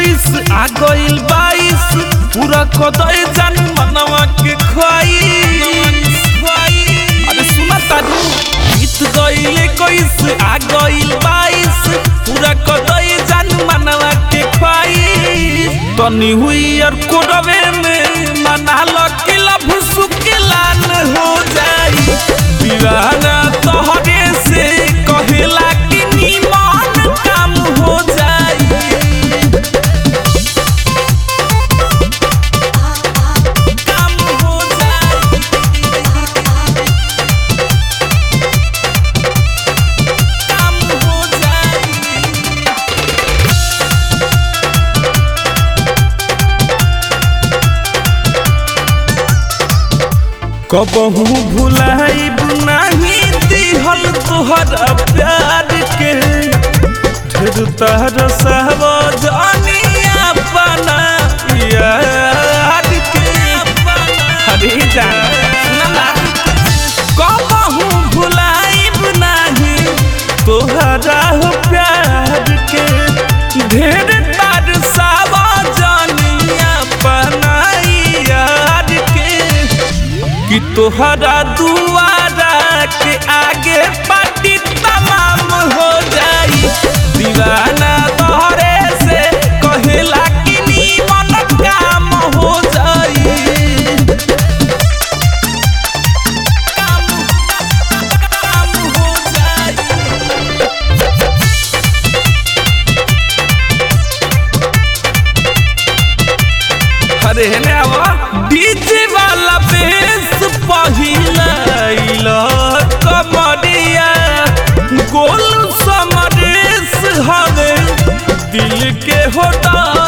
इक्कीस आ गइल बाईस पूरा कदय जान मनवा के ख्वाइश अरे सुना तारू बीत गइल इक्कीस आ गइल बाईस पूरा कदय जान मनवा के ख्वाइश तनी हुई और कोरवे में मना लो कि लभ सुकिलान हो जाई दीवाना तोहरे से कहेला कि निमन काम हो जाई काम हो जाई काम हो जाई कबहू भुलाइब नाही दिहल तोहरा प्यार के ढेर तहर सहब जानिया बना यार के हरे जान सुना ना कबहू भुलाइब नाही तोहरा हो प्यार के ढेर तार सावा जानिया बनाई यार के कि तोहरा दुआरा के आगे पार्टी तमाम हो जाई दीवाना तोहरे से कहेला कि निमन काम हो जाई काम काम हो जाई अरे हेने आवा डीजे वाला बेस पहिला कमरिया गोल समरेस हवे दिल के होता